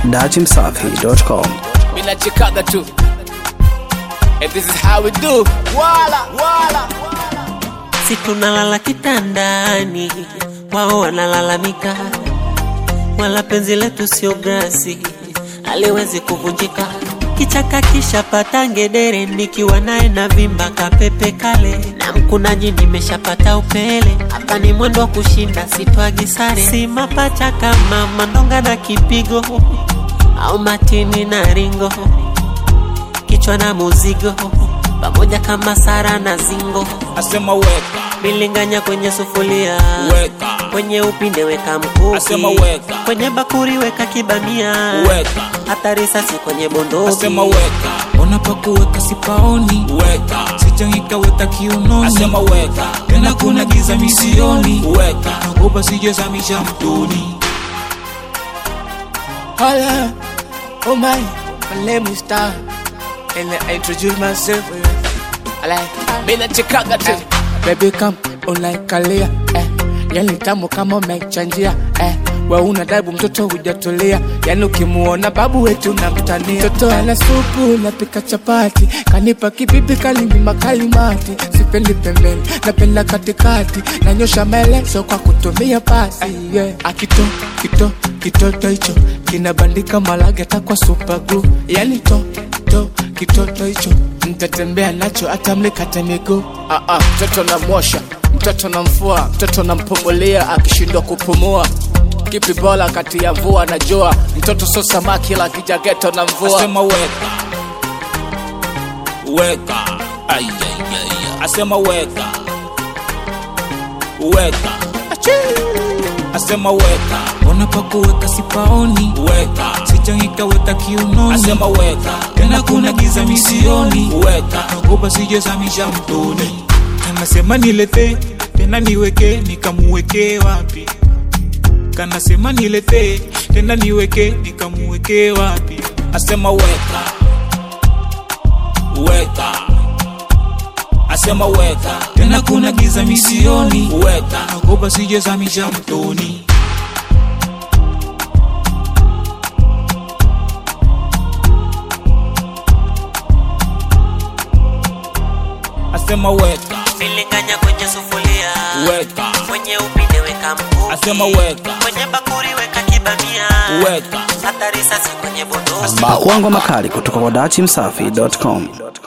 dachimsafi.com. Mina chikaga tu And this is how we do Wala, wala si tunalala kitandani, wao wanalalamika, wala penzi letu sio grasi, aliwezi kuvunjika. Kichaka kishapata ngedere, nikiwa naye na vimba kapepe kale, na mkunaji nimeshapata upele. Hapa ni mwendo wa kushinda, sitwagi sare, si mapacha kama mandonga na kipigo au matini na ringo, kichwa na muzigo pamoja kama Sara na Zingo, Asema weka, bilinganya kwenye sufuria, weka kwenye upinde weka mkuki, Asema weka. kwenye bakuri weka kibamia, Weka, hata risasi kwenye bunduki. asema weka Ona pa kuweka sipaoni, Weka, sijangika weka kiunoni, asema weka tena kuna giza misioni, Weka, nagoba sijezamisha mtoni. Hola, oh my, my name is Star And I introduce myself I like, mina chikaga tu Baby come unaikalia eh. Yani tamu kama umechanjia eh. We una daibu mtoto hujatulia, yani ukimuona babu wetu namtania. Mtoto ana supu napika chapati, kanipa kibibi kalinyima kalimati. Sipendi pembeni, napenda katikati, nanyosha maelezo kwa kutumia pasi yeah. Akito kito kitoto hicho kinabandika malage hata kwa super glue, yani to to kitoto hicho mtatembea nacho hata mlikate miguu. Ah, ah, mtoto namwosha, mtoto namfua, mtoto nampumulia akishindwa kupumua. Kipi bora kati ya mvua na jua? Mtoto so samaki la kijageto na mvua. Asema weka Weka Ay, ay, ay, ay. Asema weka Weka Asema weka Ona pa kuweka sipaoni, Weka sijangika weka kiunoni, Asema weka tena kuna giza misioni, Weka nagoba sijezamisha mtoni. Kanasema nilete tena niweke, nikamuweke wapi? Kanasema nilete tena niweke, nikamuweke wapi? Asema weka Weka Asema weka Tena kuna giza misioni, Weka nagoba sijezamisha mtoni. Asema weka bilinganya kwenye sufuria, Weka kwenye upinde weka mkuki, Asema weka kwenye bakuri weka kibamia, Weka hata risasi kwenye bunduki. Makuango makali kutoka kwa dachimsafi.com.